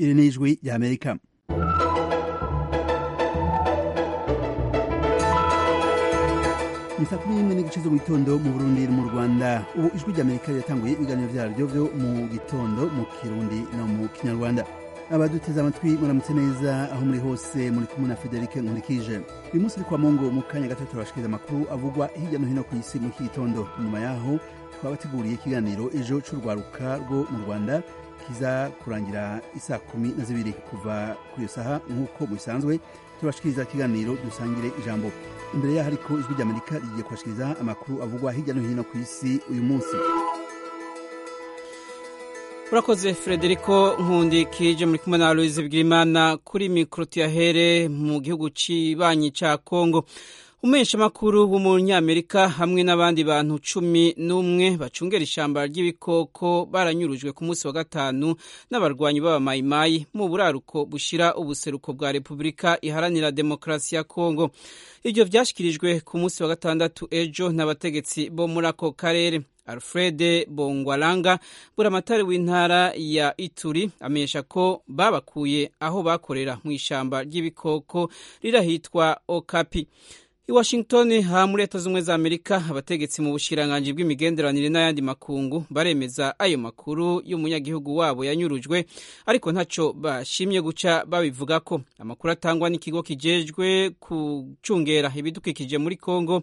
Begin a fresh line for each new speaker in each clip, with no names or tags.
iri ni ijwi ry'amerika ni saa kumi n'imwe n'igice zo mu gitondo mu burundi no mu rwanda ubu ijwi ry'amerika riratanguye ibiganiro byaryo byo mu gitondo mu kirundi no mu kinyarwanda abaduteze amatwi muramutse neza aho muri hose muri kumwe na federike nkurikije uyu munsi uri kwa mungu mu kanya gato turabashikiriza amakuru avugwa hirya no hino ku isi mu iki gitondo nyuma yaho twabateguriye ikiganiro ejo c'urwaruka rwo mu rwanda kiza kurangira isaa kumi na zibiri kuva kuri iyo saha nk'uko bisanzwe turabashikiriza ikiganiro dusangire ijambo imbere yaho ariko ijwi ry'amerika rigiye kubashikiriza amakuru avugwa hirya no hino ku isi uyu munsi
urakoze frederico nkundi kije muri kumwe na louise bwirimana kuri mikoro tuyahere mu gihugu cy'ibanyi cya kongo umuheshamakuru w'umunyamerika hamwe n'abandi bantu cumi n'umwe bacungera ishyamba ry'ibikoko baranyurujwe ku munsi wa gatanu n'abarwanyi b'abamayimayi mu buraruko bushyira ubuseruko bwa repubulika iharanira demokarasi ya kongo ibyo byashyikirijwe ku munsi wa gatandatu ejo n'abategetsi bo muri ako karere alfred bongwaranga buramatari w'intara ya ituri amenyesha ko babakuye aho bakorera mu ishyamba ry'ibikoko rirahitwa okapi i washington ha muri leta z'ubumwe za amerika abategetsi mu bushiranganji bw'imigenderanire n'ayandi makungu baremeza ayo makuru y'umunyagihugu wabo yanyurujwe ariko ntaco bashimye guca babivugako amakuru atangwa n'ikigo kijejwe kucungera ibidukikije muri congo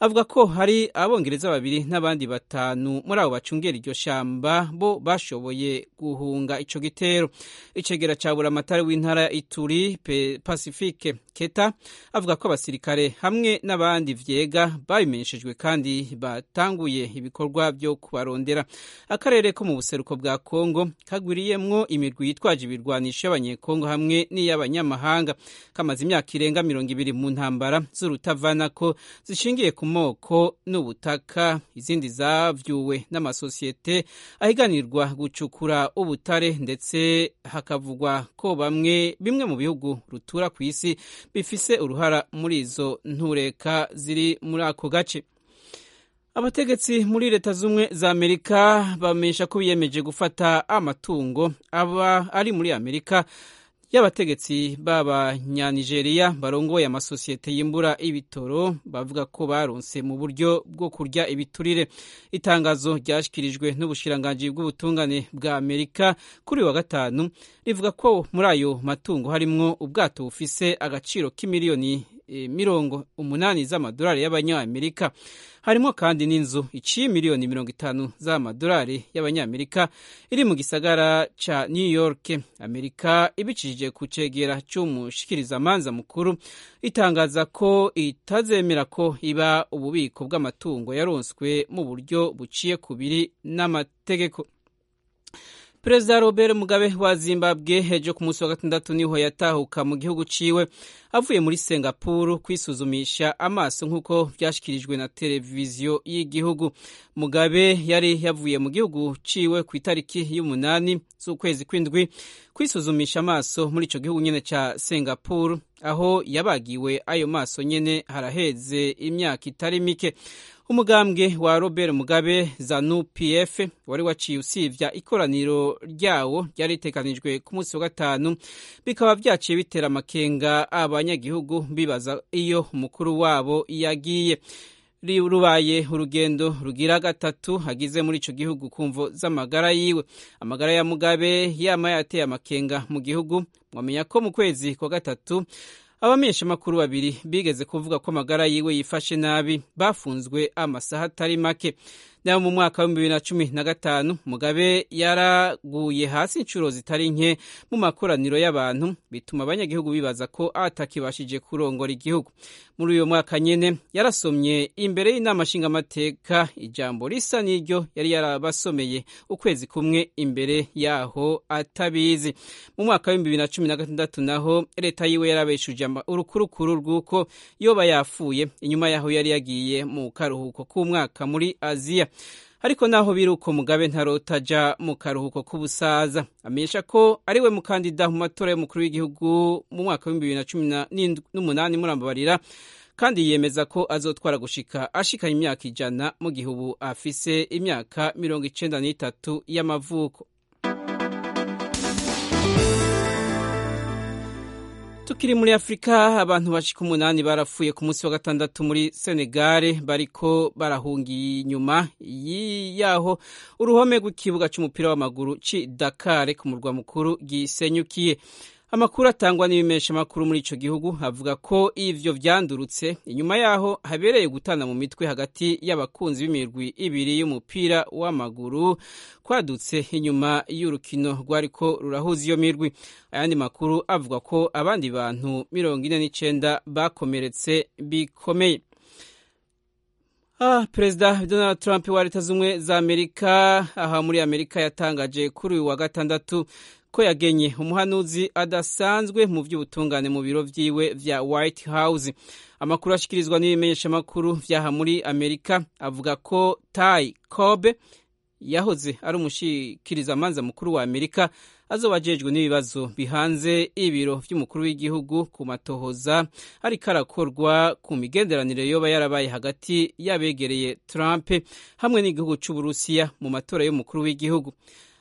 avuga ko hari abongereza babiri n'abandi batanu muri abo bacungera iryo shamba bo bashoboye guhunga ico gitero icegera ca buramatari w'intara ya ituri pacifique keta avuga ko abasirikare hamwe bamwe n'abandi vyega babimenyeshejwe kandi batanguye ibikorwa byo kubarondera akarere ko mu buseruko bwa Kongo kagwiriyemwo imigwi yitwaje ibirwanisho y'abanyekongo hamwe n'iy'abanyamahanga kamaze imyaka irenga mirongo ibiri mu ntambara z'urutavanako zishingiye ku moko n'ubutaka izindi zavyuwe n'amasosiyete ahiganirwa gucukura ubutare ndetse hakavugwa ko bamwe bimwe mu bihugu rutura ku isi bifise uruhara muri izo nture reka ziri muri ako gace abategetsi muri leta z'ubumwe za amerika bamenyesha ko biyemeje gufata amatungo aba ari muri amerika y'abategetsi b'abanyanigeriya barongoye amasosiyete yimbura ibitoro bavuga ko baronse mu buryo bwo kurya ibiturire itangazo ryashyikirijwe n'ubushiranganji bw'ubutungane bwa amerika kuri wa gatanu rivuga ko muri ayo matungo harimwo ubwato bufise agaciro k'imiliyoni mirongo umunani z'amadolari y'abanyamerika harimo kandi n'inzu iciye miliyoni mirongo itanu z'amadolari y'abanyamerika iri mu gisagara ca new york amerika ibicishije ku cegera c'umushikirizambanza mukuru itangaza ko itazemera ko iba ububiko bw'amatungo yaronswe mu buryo buciye kubiri n'amategeko perezida robert mugabe wa zimbabwe ejo ku munsi wa gatandatu niho yatahuka mu gihugu ciwe avuye muri singapuru kwisuzumisha amaso nk'uko vyashyikirijwe na televiziyo y'igihugu mugabe yari yavuye mu gihugu ciwe ku itariki y'umunani z'ukwezi kw'indwi kwisuzumisha amaso muri ico gihugu nyene ca singapuru aho yabagiwe ayo maso nyene haraheze imyaka itari mike umugambwe wa robert mugabe zanu pf wari waciye usivya ikoraniro ryawo ryari ritekanijwe ku munsi wa gatanu bikaba vyaciye bitera amakenga abanyagihugu bibaza iyo umukuru wabo yagiye rubaye urugendo rugira gatatu agize muri ico gihugu kumvo z'amagara yiwe amagara ya mugabe yama yateye amakenga mu gihugu mwamenya ko mu kwezi kwa gatatu abamenyeshamakuru babiri bigeze kuvuga ko amagara yiwe yifashe nabi bafunzwe amasaha atari make nayo mu mwaka w'ibihumbi bibiri na cumi na gatanu mugabe yaraguye hasi inshuro zitari nke mu makoraniro y'abantu bituma abanyagihugu bibaza ko atakibashije kurongora igihugu muri uyo mwaka nyene yarasomye imbere y'inama nshingamateka ijambo risa n'iryo yari yarabasomeye ukwezi kumwe imbere yaho atabizi mu mwaka w'ibihumbi bibiri na cumi na gatandatu naho leta yiwe yarabeshuje urukurukuru rw'uko yoba yafuye inyuma yaho yari yagiye mu karuhuko k'umwaka muri aziya ariko naho biri uko mugabe ntarotaja mu karuhuko k'ubusaza amenyesha ko ari we mukandida mu matora y'umukuru w'igihugu mu mwaka w'ibihumbi bibiri na cumi n'umunani murambabarira kandi yemeza ko azotwara gushika ashikanye imyaka ijana mu gihe ubu afise imyaka mirongo icenda n'itatu y'amavuko tukiri muri afurika abantu bashika umunani barapfuye ku munsi wa gatandatu muri senegare bariko barahungiye inyuma yaho uruhome rw'ikibuga c'umupira w'amaguru ci dakare ku murwa mukuru gisenyukiye amakuru atangwa n'ibimesha amakuru muri ico gihugu avuga ko ivyo vyandurutse inyuma yaho habereye gutana mu mitwe hagati y'abakunzi b'imirwi ibiri y'umupira w'amaguru kwadutse inyuma y'urukino rwariko rurahuza iyo mirwi ayandi makuru avuga ko abandi bantu mirongo ine n'icenda bakomeretse bikomeye Ah, Perezida Donald Trump wa Leta Zumwe za Amerika aha muri Amerika yatangaje kuri uyu wa gatandatu ko yagenye umuhanuzi adasanzwe mu by'ubutungane mu biro byiwe vya White House. Amakuru ashikirizwa n'ibimenyesha makuru vyaha muri Amerika avuga ko Ty Cobb yahoze ari umushikiriza manza mukuru wa Amerika azoba ajejwe n'ibibazo bihanze ibiro vy'umukuru w'igihugu ku matohoza ariko arakorwa ku migenderanire yoba yarabaye hagati y'abegereye Trump hamwe n'igihugu c'Uburusiya mu matora y'umukuru w'igihugu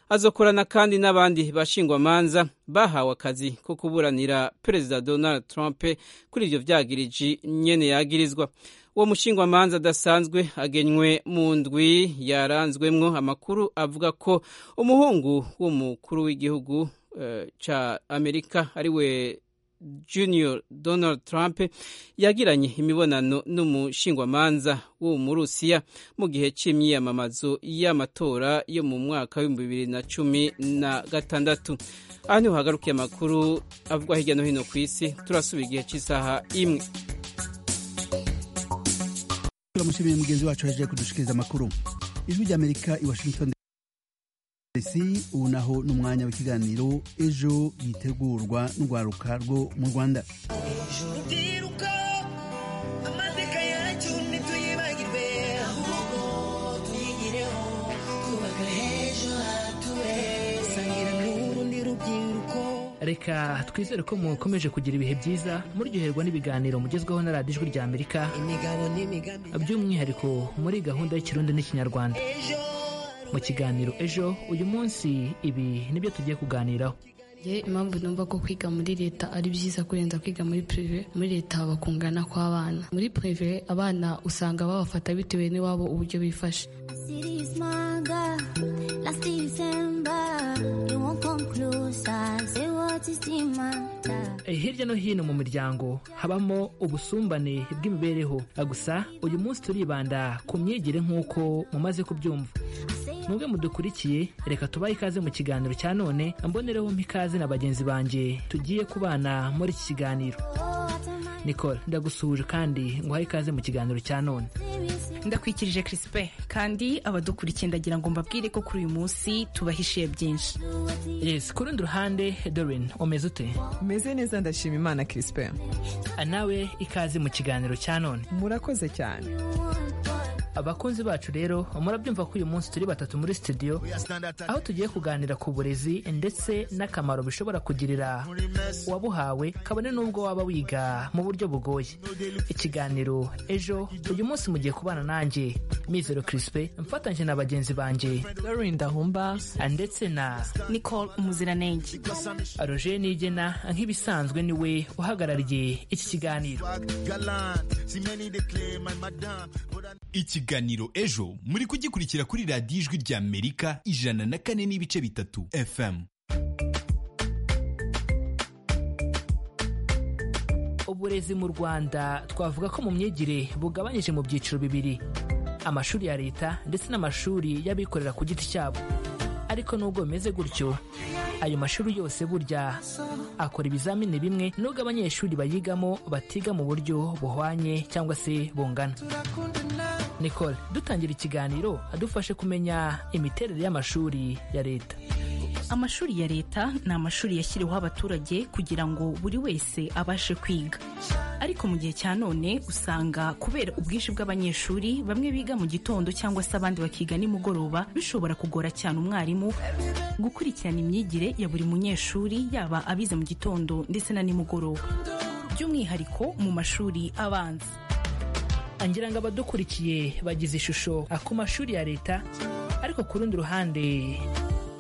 azokorana kandi n'abandi bashingwamanza bahawe akazi ko kuburanira perezida donald trump kuri ibyo byagiriji nyene yagirizwa uwo mushingwamanza adasanzwe agenywe mu ndwi yaranzwemwo amakuru avuga ko umuhungu w'umukuru w'igihugu uh, ca amerika ariwe junior donald trump yagiranye imibonano n'umushingwamanza w'uwo murusiya mu gihe cy'imyiyamamazo y'amatora yo mu mwaka w'ibihumbi bibiri na cumi na gatandatu aha niho hagarukiye amakuru avugwa hirya no hino ku isi turasubira igihe cy'isaha imwe
turamushimiye mugenzi wacu yaje kudushikiriza amakuru ijwi ry'amerika i washington isi ubu naho ni umwanya w'ikiganiro ejo yitegurwa n'urwaruka rwo mu rwanda
reka twizere ko mukomeje kugira ibihe byiza muryoherwa n'ibiganiro mugezweho na radiyo ijwi ry'amerika by'umwihariko muri gahunda y'ikirundi n'ikinyarwanda mu kiganiro ejo uyu munsi ibi nibyo tugiye kuganiraho
impamvu numva ko kwiga muri leta ari byiza kurenza kwiga muri pirive muri leta haba kungana kw'abana muri pirive abana usanga babafata bitewe n'iwabo uburyo bifashe
hirya no hino mu miryango habamo ubusumbane bw'imibereho gusa uyu munsi turibanda ku myigire nk'uko mumaze kubyumva mwebwe mudukurikiye reka tubahe ikaze mu kiganiro cya none mbonereho mpikaze na bagenzi banjye tugiye kubana muri iki kiganiro nikora ndagusuhuje kandi nguhaye ikaze mu kiganiro cya none
ndakwikirije kirisipe kandi abadukurikiye ndagira ngo mbabwire ko kuri uyu munsi tubahishiye byinshi
yesi ku rundi ruhande dorin umeze ute
meze neza ndashima imana kirisipe
nawe ikaze mu kiganiro cya none
murakoze cyane
abakunzi bacu rero murabyumva ko uyu munsi turi batatu muri studio aho tugiye kuganira ku burezi ndetse n'akamaro bishobora kugirira uwabuhawe kabone n'ubwo waba wiga mu buryo bugoye ikiganiro ejo uyu munsi mugiye kubana nanjye mizero kirisipe mfatanyije na bagenzi banjye
ndahumba
ndetse na
nicole umuziranenge
roger nigena nk'ibisanzwe niwe uhagarariye iki kiganiro
iki ikiganiro ejo muri kugikurikira kuri radiyo ijwi ry'amerika ijana na kane n'ibice bitatu fm
uburezi mu rwanda twavuga ko mu myigire bugabanyije mu byiciro bibiri amashuri ya leta ndetse n'amashuri y'abikorera ku giti cyabo ariko nubwo bimeze gutyo ayo mashuri yose burya akora ibizamini bimwe nubwo abanyeshuri bayigamo batiga mu buryo buhwanye cyangwa se bungana nicole dutangira ikiganiro adufashe kumenya imiterere y'amashuri ya leta
amashuri ya leta ni amashuri yashyiriweho abaturage kugira ngo buri wese abashe kwiga ariko mu gihe cya none usanga kubera ubwinshi bw'abanyeshuri bamwe biga mu gitondo cyangwa se abandi bakiga nimugoroba bishobora kugora cyane umwarimu gukurikirana imyigire ya buri munyeshuri yaba abize mu gitondo ndetse na nimugoroba by'umwihariko mu mashuri abanza
ngira ngo abadukurikiye bagize ishusho ku mashuri ya leta ariko ku rundi ruhande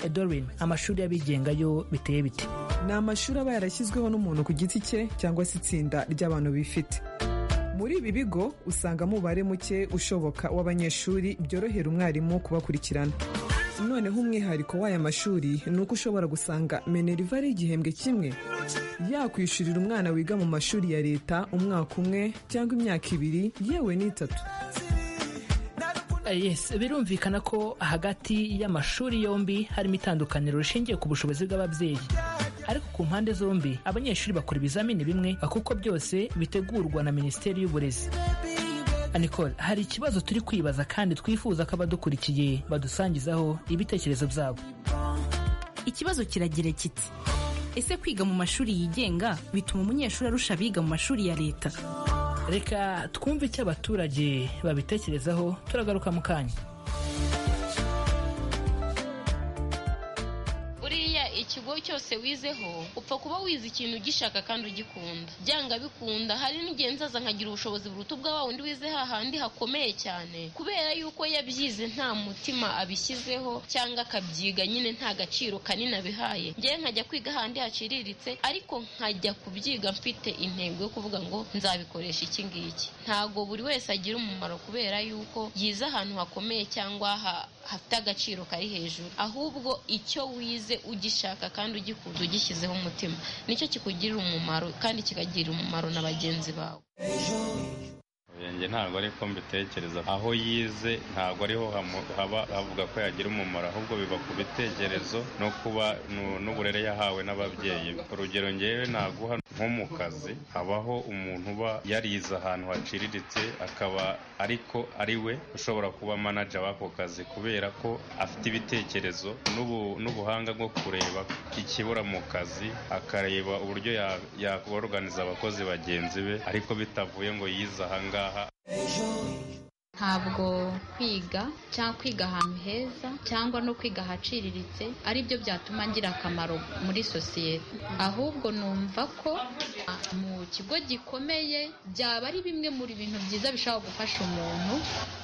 edorin amashuri y'abigenga yo biteye bite
ni amashuri aba yarashyizweho n'umuntu ku giti cye cyangwa se itsinda ry'abantu bifite muri ibi bigo usangamo umubare muke ushoboka w'abanyeshuri byorohera umwarimu kubakurikirana noneho umwihariko w'aya mashuri ni uko ushobora gusanga meneriva ari igihembwe kimwe yakwishyurira umwana wiga mu mashuri ya leta umwaka umwe cyangwa imyaka ibiri yewe n'itatu
yes birumvikana ko hagati y'amashuri yombi harimo itandukaniro rishingiye ku bushobozi bw'ababyeyi ariko ku mpande zombi abanyeshuri bakora ibizamini bimwe kuko byose bitegurwa na minisiteri y'uburezi Nicole hari ikibazo turi kwibaza kandi twifuza ko abadukurikiye badusangizaho ibitekerezo byabo
ikibazo kiragira kiti ese kwiga mu mashuri yigenga bituma umunyeshuri arusha abiga mu mashuri ya leta
reka twumve icyo abaturage babitekerezaho turagaruka mu kanya
buriya ikigo cyose wizeho upfa kuba wize ikintu ugishaka kandi ugikunda byanga bikunda hari n'igihe nzaza nkagira ubushobozi buruta ubwa wa wundi wize hahandi hakomeye cyane kubera yuko yabyize nta mutima abishyizeho cyangwa akabyiga nyine nta gaciro kanini abihaye ngewe nkajya kwiga ahandi haciriritse ariko nkajya kubyiga mfite intego yo kuvuga ngo nzabikoresha iki ngiki ntabwo buri wese agira umumaro kubera yuko yize ahantu hakomeye cyangwa ha- hafite agaciro kari hejuru ahubwo icyo wize ugishaka kandi ugikunda ugishyizeho umutima nicyo kikugirira umumaro kandi kikagirira umumaro na bagenzi bawe
Yanjye ntabwo ariko mbitekereza aho yize ntabwo ariho hamu- haba havuga ko yagira umumaro ahubwo biba ku bitekerezo no kuba nu- n'uburere yahawe n'ababyeyi be. urugero ngewe naguha nko mu kazi habaho umuntu uba yarize ahantu haciriritse akaba ariko ari we ushobora kuba manager w'ako kazi kubera ko afite ibitekerezo n'ubu- n'ubuhanga bwo kureba ikibura mu kazi akareba uburyo ya- yakoroganiza abakozi bagenzi be ariko bitavuye ngo yize ahangaha
ntabwo kwiga cyangwa kwiga ahantu heza cyangwa no kwiga ahaciriritse ari byo byatuma ngira akamaro muri sosiyete ahubwo numva ko ah, mu kigo gikomeye byaba ari bimwe mu bintu byiza bishobora gufasha umuntu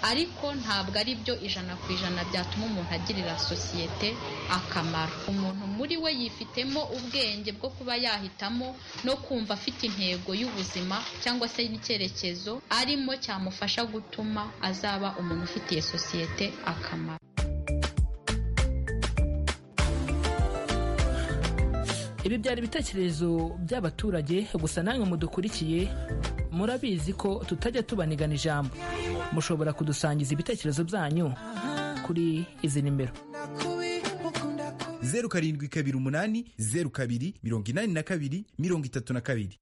ariko ntabwo ari byo ijana ku ijana byatuma umuntu agirira sosiyete akamaro umuntu muri we yifitemo ubwenge bwo kuba yahitamo no kumva afite intego y'ubuzima cyangwa se n'icyerekezo arimo cyamufasha gutuma azaba umuntu ufitiye sosiyete akamaro
ibi byari ibitekerezo by'abaturage gusa namwe mudukurikiye murabizi ko tutajya tubanigana ijambo mushobora kudusangiza ibitekerezo byanyu kuri izi nimero
zeru karindwi kabiri umunani zeru kabiri mirongo inani na kabiri mirongo itatu na kabiri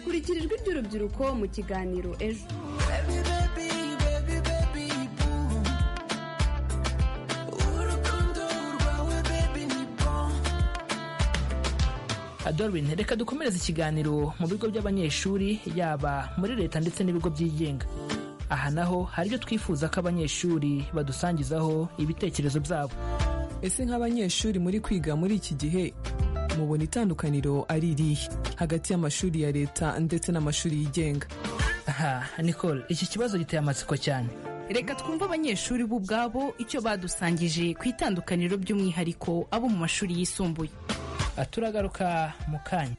kurikira ijwi ry'urubyiruko mu kiganiro ejo
Adolwin reka dukomereze ikiganiro mu bigo by'abanyeshuri yaba muri leta ndetse n'ibigo byigenga aha naho hari ibyo twifuza ko abanyeshuri badusangizaho ibitekerezo byabo
ese nk'abanyeshuri muri kwiga muri iki gihe mubona itandukaniro ari irihe hagati y'amashuri ya leta ndetse n'amashuri yigenga
aha nicole iki kibazo giteye amatsiko cyane
reka twumve abanyeshuri bo ubwabo icyo badusangije ku itandukaniro by'umwihariko abo mu mashuri yisumbuye
Ah, turagaruka mu kanya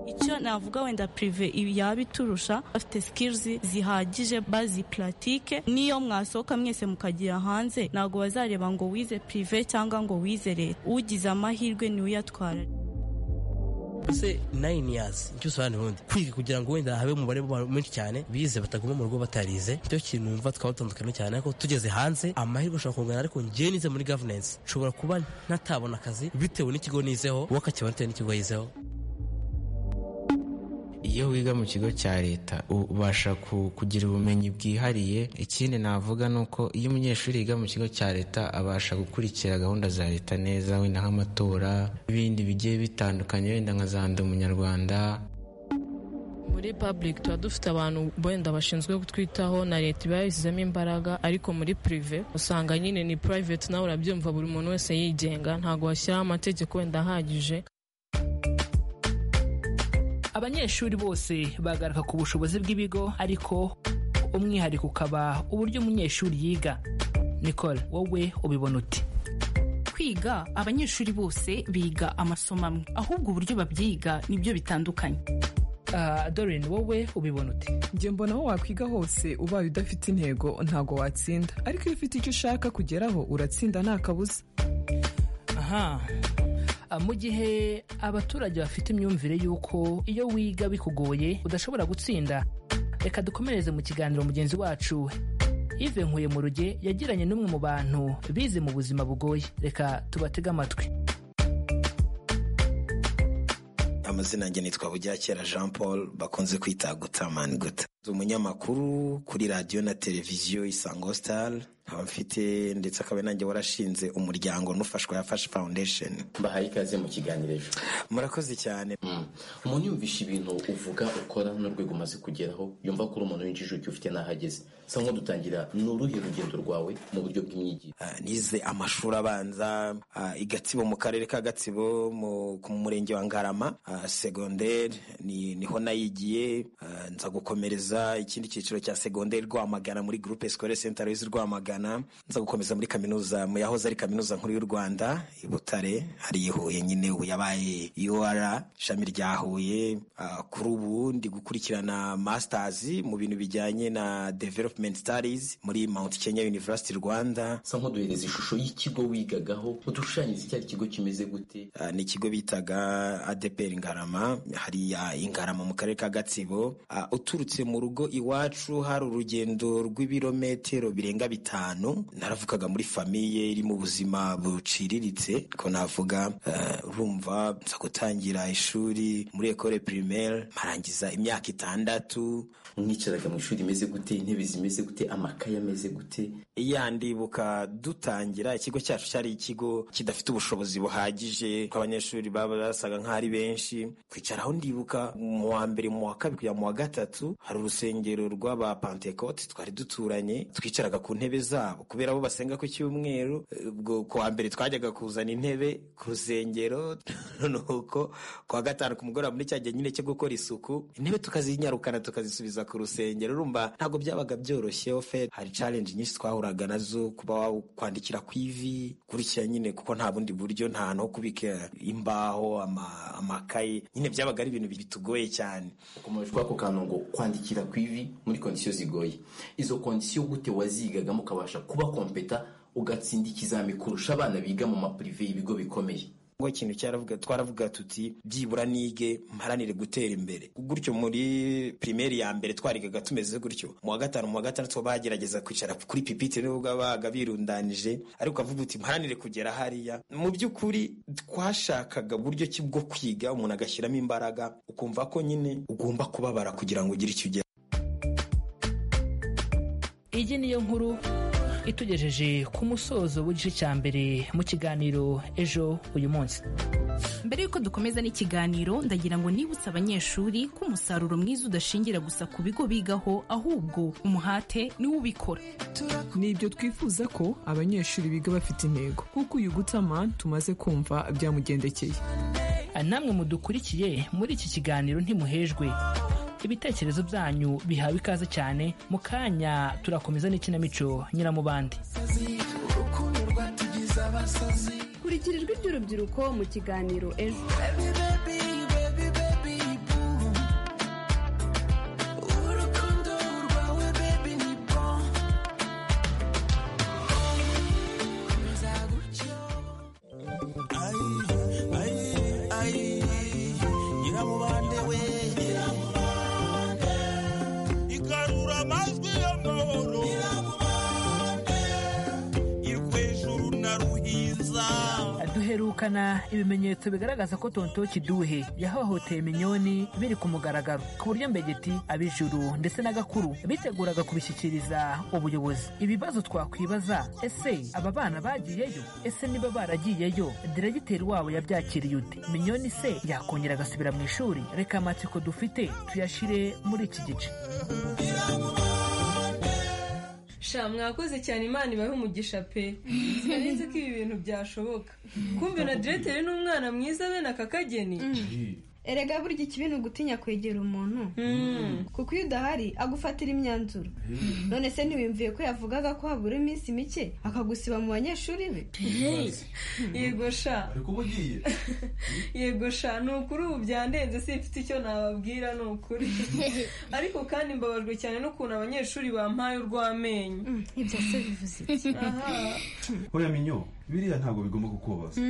icyo navuga wenda pirive yaba iturusha bafite sikirizi zihagije bazi puratike n'iyo mwasohoka mwese mukagira hanze ntabwo bazareba ngo wize pirive cyangwa ngo wize leta ugize amahirwe niwe uyatwara
ese nayini yazi icyo usobanura ubundi kwiga kugira ngo wenda habe umubare w'abantu benshi cyane bize bataguma mu rugo batarize icyo kintu numva twaba dutandukanye cyane ariko tugeze hanze amahirwe ashobora kungana ariko njyewe nize muri governance nshobora kuba ntatabona akazi bitewe n'ikigo nizeho we akakibona bitewe n'ikigo yizeho
iyo wiga mu kigo cya leta ubasha ku- kugira ubumenyi bwihariye ikindi navuga ni uko iyo umunyeshuri yiga mu kigo cya leta abasha gukurikira gahunda za leta neza wenda nk'amatora n'ibindi bigiye bitandukanye wenda nka za ndi umunyarwanda
muri public tuba dufite abantu wenda bashinzwe kutwitaho na leta iba yabishyizemo imbaraga ariko muri prive usanga nyine ni private nawe urabyumva buri muntu wese yigenga ntabwo washyiraho amategeko wenda ahagije
abanyeshuri bose bagaruka ku bushobozi bw'ibigo ariko umwihariko ukaba uburyo umunyeshuri yiga nicole wowe ubibona uti
kwiga abanyeshuri bose biga amasomo amwe ahubwo uburyo babyiga nibyo bitandukanye
dorine wowe ubibona uti
njye mbona aho wakwiga hose ubaye udafite intego ntabwo watsinda ariko iyo ufite icyo ushaka kugeraho uratsinda nta kabuza
aha mu gihe abaturage bafite imyumvire y'uko iyo wiga bikugoye udashobora gutsinda reka dukomereze mu kiganiro mugenzi wacu Yves nkuye mu ruge yagiranye n'umwe mu bantu bize mu buzima bugoye reka tubatege amatwi
amazina yanjye nitwa Buryakera jean paul bakunze kwita gutamani guta umunyamakuru kuri radiyo na televiziyo isango sitari nkaba mfite ndetse akaba nanjye warashinze umuryango n'ufashwa yafashe foundation
mbahaye ikaze mu kiganiro ejo
murakoze cyane
umuntu yumvisha ibintu uvuga ukora n'urwego umaze kugeraho yumva ko uri umuntu winjije icyo ufite n'ahageze sa nko dutangira ni uruhe rugendo rwawe mu buryo bw'imyigire
nize amashuri abanza i gatsibo mu karere ka gatsibo mu murenge wa ngarama segonderi niho nayigiye nza gukomereza ikindi cyiciro cya segonderi rwamagana muri gurupe sikorere senta rezi rwamagana nza gukomeza muri kaminuza mu yahoze ari kaminuza nkuru y'u rwanda i butare hari i huye nyine ubu yabaye ur ishami rya huye kuri ubu ndi gukurikirana masitazi mu bintu bijyanye na developumenti sitarizi muri mount kenya university rwanda
sa nk'uduhereza ishusho y'ikigo wigagaho udushanyiriza icyo ari ikigo kimeze gute
ni ikigo bitaga adeperi ngarama hariya ingarama mu karere ka gatsibo uturutse mu rugo iwacu hari urugendo rw'ibirometero birenga bitanu naravukaga muri famiye iri mu buzima buciriritse ko navuga urumva nza gutangira ishuri muri ekore primaire marangiza imyaka itandatu
mwicaraga mu ishuri imeze gute intebe zimeze gute amakaye ameze gute
iya ndibuka dutangira ikigo cyacu cyari ikigo kidafite ubushobozi buhagije ko abanyeshuri baba basaga nk'aho ari benshi kwicaraho ndibuka mu wa mbere mu wa kabiri kujya mu wa gatatu hari urusengero rw'aba pantekote twari duturanye twicaraga ku ntebe zabo kubera bo basenga ku cyumweru ubwo ku wa mbere twajyaga kuzana intebe ku rusengero nuko ku wa gatanu ku mugoroba muri cya gihe nyine cyo gukora isuku intebe tukazinyarukana tukazisubiza ku rusengero urumva ntabwo byabaga byoroshye fe hari challenge nyinshi twahura wahuraga nazo kuba kwandikira ku ivi kurikira nyine kuko nta bundi buryo nta hantu ho kubika imbaho amakaye nyine byabaga ari ibintu bitugoye cyane
ukomeje kuri ako kantu ngo kwandikira ku ivi muri kondisiyo zigoye izo kondisiyo gute wazigagamo ukabasha kuba kompeta ugatsinda ikizami kurusha abana biga mu mapurive y'ibigo bikomeye
ngo ikintu cyaravuga twaravuga tuti byibura nige mparanire gutera imbere gutyo muri primaire ya mbere twarigaga tumeze gutyo mu wa gatanu mu wa gatandatu bagerageza kwicara kuri pipitire nubwo babaga birundanije ariko ukavuga uti mparanire kugera hariya mu by'ukuri twashakaga buryo ki bwo kwiga umuntu agashyiramo imbaraga ukumva ko nyine ugomba kubabara kugira ngo ugire icyo ugera
iyi niyo nkuru itugejeje ku musozo w'igice cya mbere mu kiganiro ejo uyu munsi
mbere y'uko dukomeza n'ikiganiro ndagira ngo nibutse abanyeshuri ko umusaruro mwiza udashingira gusa ku bigo bigaho ahubwo umuhate niwo ubikora
ni ibyo twifuza ko abanyeshuri biga bafite intego kuko uyu gutama tumaze kumva byamugendekeye
namwe mudukurikiye muri iki kiganiro ntimuhejwe ibitekerezo byanyu bihawe ikaze cyane mu kanya turakomeza n'ikinamico nyiramubande
kurikira ijwi ry'urubyiruko mu kiganiro ejo
duherukana ibimenyetso bigaragaza ko tonto kiduhe yahohoteye minyoni biri ku mugaragaro ku buryo mbegeti ab'ijuru ndetse na gakuru biteguraga kubishyikiriza ubuyobozi ibibazo twakwibaza ese aba bana bagiyeyo ese niba baragiyeyo diregiteri wabo yabyakiriye ute minyoni se yakongera agasubira mu ishuri reka amatsiko dufite tuyashyire muri iki gice
sha mwakoze cyane imana ibahe umugisha pe sinzi ko ibi bintu byashoboka kumbe na direteri n'umwana mwiza bene aka kageni
erega burya ikibintu gutinya kwegera umuntu kuko iyo udahari agufatira imyanzuro none se ntiwimvuye ko yavugaga ko habura iminsi mike akagusiba mu banyeshuri be
yego sha yego sha ni ukuri ubu byandenze simfite icyo nababwira ni ukuri ariko kandi mbabajwe cyane n'ukuntu abanyeshuri bampaye urw'amenyo
ibyo se bivuze
aha
hoya minyo biriya ntabwo bigomba kukubaza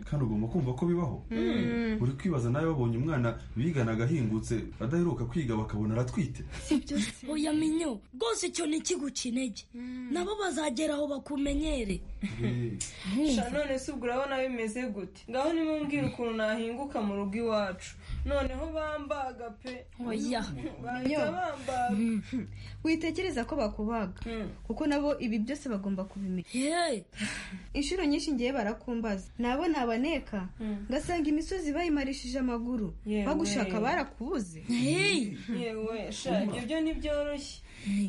kandi ugomba kumva ko bibaho uri kwibaza nawe wabonye umwana biganaga ahingutse adaheruka kwiga bakabona aratwite
oya minyo rwose icyo ni ikiguca intege nabo bazagera aho bakumenyere
sha none se ubwo urabona bimeze gute ngaho nimumbwira ukuntu nahinguka mu rugo iwacu noneho bambaga pe
Oya.
bahita bambaga
witekereza ko bakubaga kuko nabo ibi byose bagomba kubimenya inshuro nyinshi ngiye barakumbaza nabo ntabaneka ngasanga imisozi bayimarishije amaguru
Yewe.
bagushaka barakubuze
yewe sha ibyo byo ntibyoroshye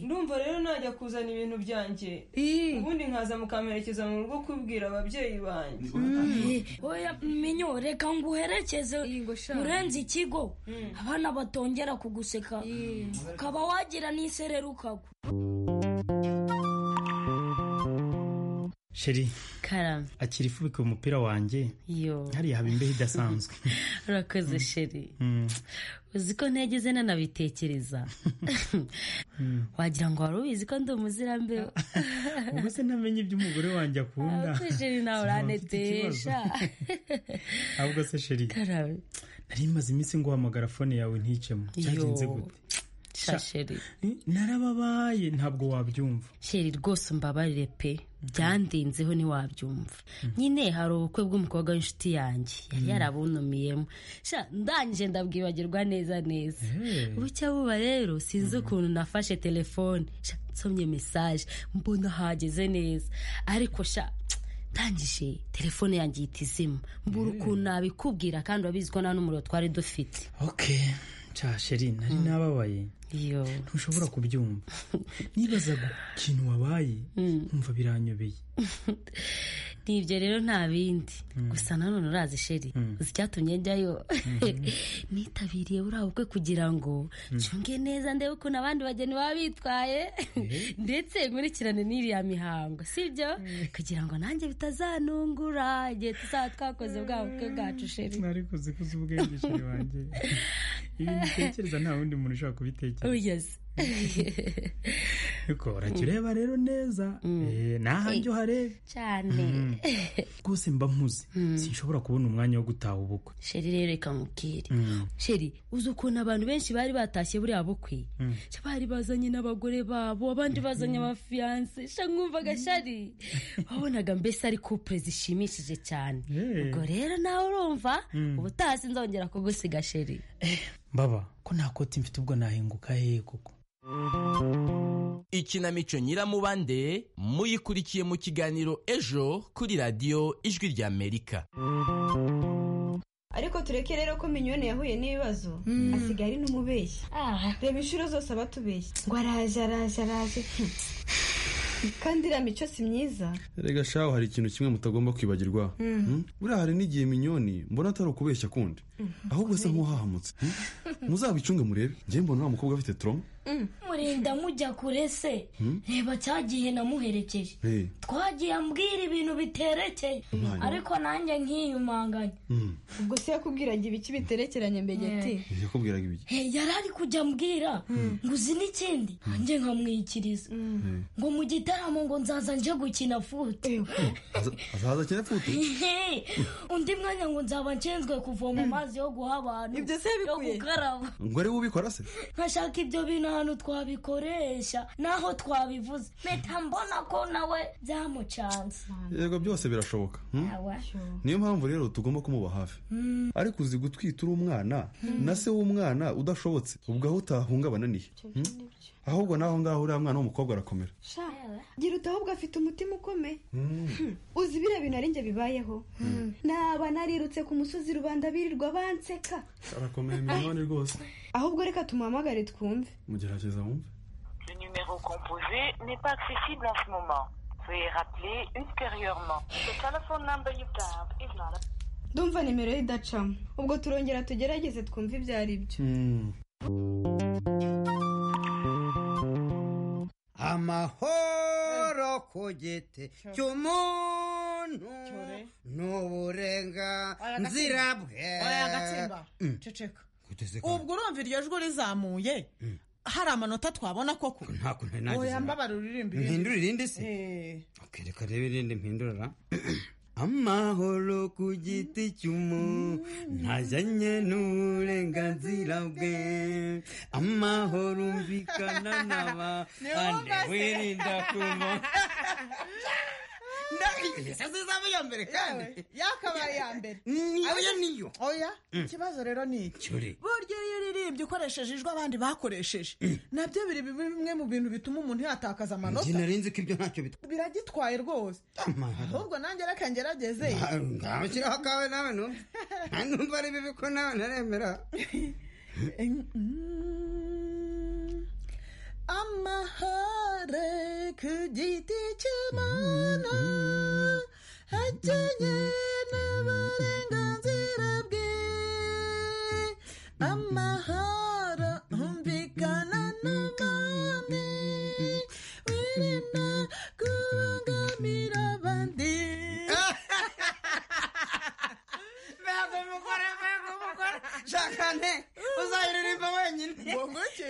ndumva rero najya kuzana ibintu byanjye ubundi nkaza mukamperekeza mu rugo kubwira ababyeyi banjye
oya minyo reka nguherekeze murenze ikigo abana batongera kuguseka ukaba wagira n'isereri ukagwa
sheri
karame
akira ifubika umupira wanjye
yo
hariya haba imbeho idasanzwe
urakoze sheri
Mm.
uzi ko ntegeze nanabitekereza wagira ngo wari ubizi ko ndi umuzirambeho
ubwo se ntamenye ibyo umugore wanjye akunda
Ah, sheri nawe uranetesha
ahubwo se sheri
karame
nari maze iminsi nguhamagara fone yawe nticemo cyagenze
Yo.
gute
sha sheri
narababaye ntabwo wabyumva
sheri rwose umbabarire pe byandinzeho ntiwabyumva nyine hari ubukwe bw'umukobwa w'inshuti yanjye yari
Mm.
yarabunamiyemo sha ndangije ndabwibagirwa neza neza bucya buba rero sinzi ukuntu nafashe telefone sha nsomye mesaje mbona hageze neza ariko sha ndangije telefone yanjye ihita izima mbura ukuntu nabikubwira kandi urabizi ko nta n'umuriro twari dufite
ok cya sheri nari nababaye ntushobora kubyumva nibazaga ikintu wabaye nkumva biranyobeye
n'ibyo rero nta bindi gusa nanone urazi sheri uzi icyatumye njyayo nitabiriye buriya bukwe kugira ngo nshunge neza ndebe ukuntu abandi bageni baba bitwaye ndetse nkurikirane n'iriya mihango sibyo kugira ngo nanjye bitazanungura igihe tuzaba twakoze bwa bukwe bwacu sheri
ariko uzi ko uzi ubwenge sheri wanjye ibi bitekereza nta wundi muntu ushobora kubitekereza
Yes.
ariko urajya ureba rero neza Eh, ni ahanjye uhareba
cyane
Mm. rwose mba mpuze sinshobora kubona umwanya wo gutaha ubukwe
sheri rero reka mubwire
Mm.
sheri uzi ukuntu abantu benshi bari batashye buriya bukwe
Mm.
Sha bari bazanye n'abagore babo abandi bazanye abafiyanse sha mwumvaga shari wabonaga mbese ari couple zishimishije cyane ubwo rero nawe urumva
Mm.
ubutaha sinzongera kugusiga sheri
mbaba ko nta koti mfite ubwo nahinguka hehe koko
ikinamico nyiramubande muyikurikiye mu kiganiro ejo kuri radiyo ijwi ry'amerika
ariko tureke rero ko minyoni yahuye n'ibibazo asigaye ari n'umubeshyi reba inshuro zose aba atubeshya ngo araje araje araje kandi iriya mico si myiza
rega shaho hari ikintu kimwe mutagomba kwibagirwa
Mm.
Hmm? buriya hari n'igihe minyoni mbona atari ukubeshya kundi ahubwo asa nk'uhahamutse Hmm? muzabicunge murebe njye mbona wa mukobwa afite toroma
murinda mujya kure se
Hmm?
reba cya gihe namuherekeje
Hey.
twagiye ambwira ibintu biterekeye
Mwanya.
ariko nanjye nkiyumanganya
Mm.
ubwo se yakubwiraga ibiki biterekeranye mbegeti
yakubwiraga ibiki
yari ari kujya ambwira ngo uzi n'ikindi nanjye nkamwikiriza
Eh.
ngo mu gitaramo ngo nzaza nje gukina fute
Aza- azaza akina futu
Hehe. undi mwanya ngo nzaba nshinzwe kuvoma amazi yo guha abantu ibyo se yo gukaraba
ngo ari we ubikora se
nkashaka ibyo bintu hantu twabikoresha n'aho twabivuze mpita mbona ko nawe byamucanze
yego byose birashoboka hmm?
Awa.
niyo mpamvu rero tugomba kumuba hafi
Mm.
ariko uzi gutwita uri umwana na se w'umwana udashobotse ubwo aho utahungabana nihe Hmm? ahubwo naho ngaho uriya mwana w'umukobwa arakomera
sha gira utahubwo afite umutima ukomeye
Hmm.
uzi biriya bintu ari njye bibayeho naba narirutse ku musozi rubanda birirwa banseka
arakomeye mwimanani rwose
ahubwo reka tumuhamagare twumve
mugerageza wumve
numéro composé n'est pas accessible en ce moment. Veuillez rappeler ultérieurement. The telephone number you've dialed is not available.
ndumva nimero ye idacamo ubwo turongera tugerageze twumve ibyo ari byo
amahoro ku giti cy'umuntu ni uburenganzira bwe
oya gatsimba
Mm.
ceceka
Guteze ka-
ubwo urumva iryo jwi rizamuye hari amanota twabona koko
ntabwo nari
oya
nagize
mbabara uririmbe
Mpindure irindi se?
Eh.
reka rebe irindi mpindura amahoro ku giti cy'umuntu ntajyanye n'uburenganzira bwe amahoro umvikana n'aba ande wirinda kuma
izaba iya mbere kandi yakabaye iya mbere
oya
niyo oya
Mm.
ikibazo rero ni iki
Cyuri.
burya iyo uririmbye ukoresheje ijwi abandi bakoresheje nabyo biri bimwe mu bintu bituma umuntu yatakaza
njye
amanota
nari nzi ko ibyo ntacyo bitwa
biragitwaye rwose ahubwo nanjye reka ngerageze
ntabashyiraho akawe nawe numva nta numva ari bibi ko nawe naremera
amahare ku giti cy'imana ajyanye n'uburenganzira bwe amahoro humvikana n'abandi wirinda kubangamira abandi
Ntabwo umugore ntabwo umugore shakane uzayiririmba wenyine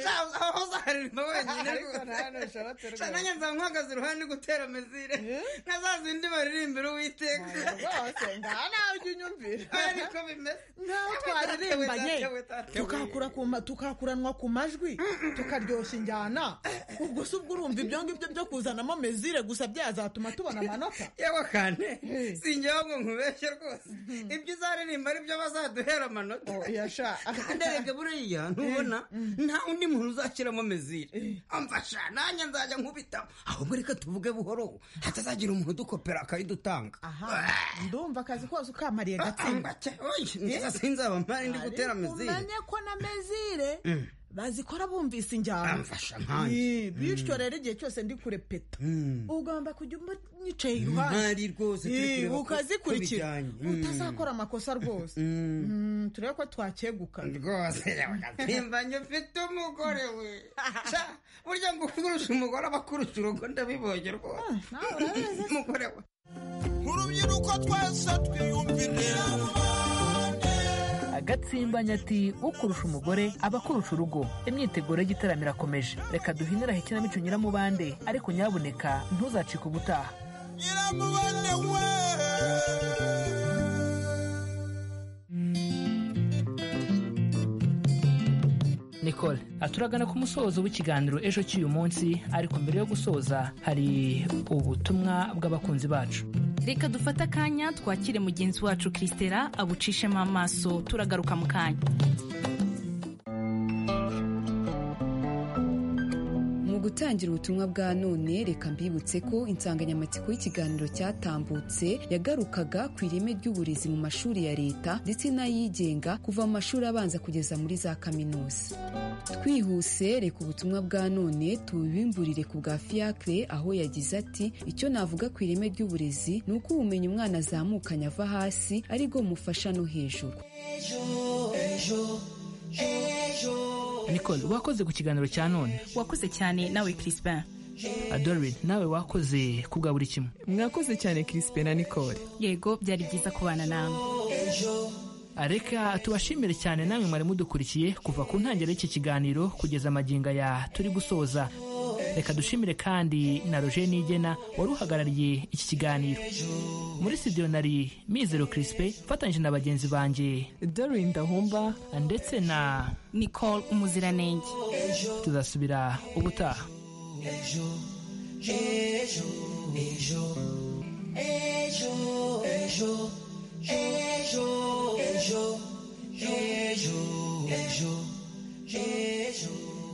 Sha- aho uzayiririmba wenyine
Ariko nta nushobote rwose.
nanjye nzaba mpagaze iruhande ndi gutera mezire nka za zindi baririmbira uwiteka
rwose ngaha nawe ujya unyumvira
ariko bimeze
nk'aho twaririmbanye tukakura ku ma- tukakuranwa ku majwi tukaryoshya injyana ubwo se ubwo urumva ibyo ngibyo byo kuzanamo mezire gusa byazatuma tubona amanota
yewe kane singeho ngo nkubeshye rwose ibyo uzaririmba ari byo bazaduhera amanota ndereke buriya ntubona nta undi muntu uzashyiramo mezire amfasha nanjye nzajya nkubitamo ahubwo reka tuvuge buhoro hatazagira umuntu udukopera akayidutanga
ndumva akazi kose ukamariye
gatsinda niza sinzaba mpari ndi gutera mezire
umenye ko na mezire
Mm.
bazikora bumvise injyana
Amfasha nkanjye.
Eh, bityo
Mm.
rero igihe cyose ndi kurepeta
Mm.
ugomba kujya umwicaye
Ntari
iruhande
rwose turi
Eh,
kureba ko- ko
ukazikurikira
bijyanye. Mm.
utazakora amakosa rwose Mm, turebe ko twakeguka
rwose mpimbanyi ufite umugore we Sha, burya ngo kurusha umugore aba akurusha urugo ndabibonye rwose umugore we
urubyiruko twese twiyumvire agatsimbanya ati ukurusha umugore aba akurusha urugo imyiteguro y'igitaramo irakomeje reka duhinire aho ikinamico nyiramubande ariko nyabuneka ntuzacike ubutaha
nyiramubande we
nicole aturagana ku musozo w'ikiganiro ejo cy'uyu munsi ariko mbere yo gusoza hari ubutumwa bw'abakunzi bacu
reka dufate akanya twakire mugenzi wacu christela abucishemo amaso turagaruka mu kanya
mu gutangira ubutumwa bwa none reka mbibutse ko insanganyamatsiko y'ikiganiro cyatambutse yagarukaga ku ireme ry'uburezi mu mashuri ya leta ndetse n'ayigenga kuva mu mashuri abanza kugeza muri za kaminuza twihuse reka ubutumwa bwa none tubimburire ku bwa fiacre aho yagize ati icyo navuga ku ireme ry'uburezi ni uko ubumenyi umwana azamukanye ava hasi ari bwo bumufasha no hejuru
nicole wakoze ku kiganiro cya none
wakoze cyane nawe crispin
adorin nawe wakoze ku bwa buri kimwe
mwakoze cyane crispin na nicole yego byari byiza kubana nawe
reka tubashimire cyane namwe mwari mudukurikiye kuva ku ntangiriro y'iki kiganiro kugeza amagingo ya turi gusoza reka dushimire kandi na roger nigena wari uhagarariye iki kiganiro muri studio nari mizero kirisipe mfatanyije na bagenzi banjye
darin ndahumba
ndetse na
nicole umuziranenge
tuzasubira ubutaha
ejo ejo ejo ejo ejo ejo ejo ejo ejo ejo ejo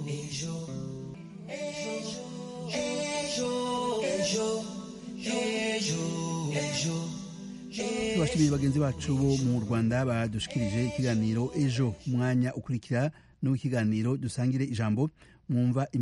ejo ejo ejo ejo
abashimira bagenzi bacu bo mu rwanda badushikirije ikiganiro ejo umwanya ukurikira n'uw'ikiganiro dusangire ijambo mwumva